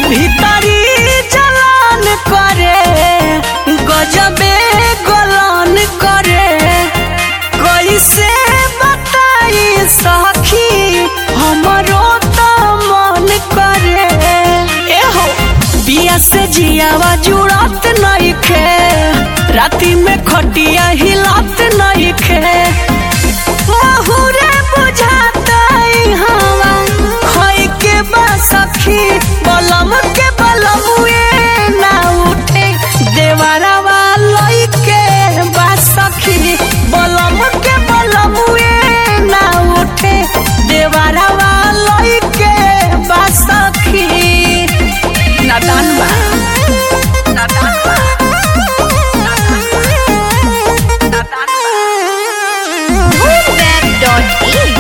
भीतरी जलन करे गजबे गलन करे कैसे बताई सखी हमरो त मन करे एहो बिया से जियावा जुड़त नइखे राती में खटिया हिलत नइखे महुरे बुझातई हवा खोई के बा सखी बलम के बलमुए ना उठे देवरवा लई के बा सखी बलम के बलमुए ना उठे देवरवा लई के बा सखी नादान बा नादान बा नादान बा Web.in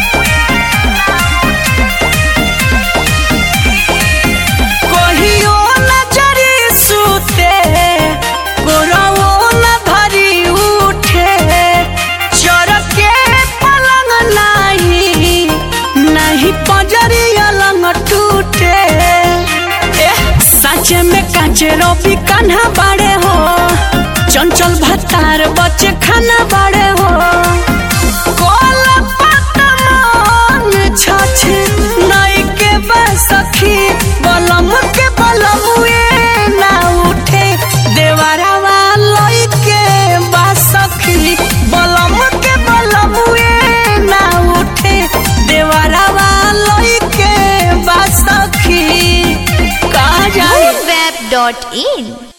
कहियो नजरी सुते गोरवो न धरी उठे चरके पलंग नाही नहीं पजरी अलंग टूटे एह साचे में काचे रोबी कान्हा बाड़े हो चंचल भतार बच्चे खाना बाड़े हो कोल पतमान छछे नई के बसखी बलम के बलमुए ना उठे देवरवा लई के बसखी बलम के बलमुए ना उठे देवरवा लई के बसखी कहा जाए Web.in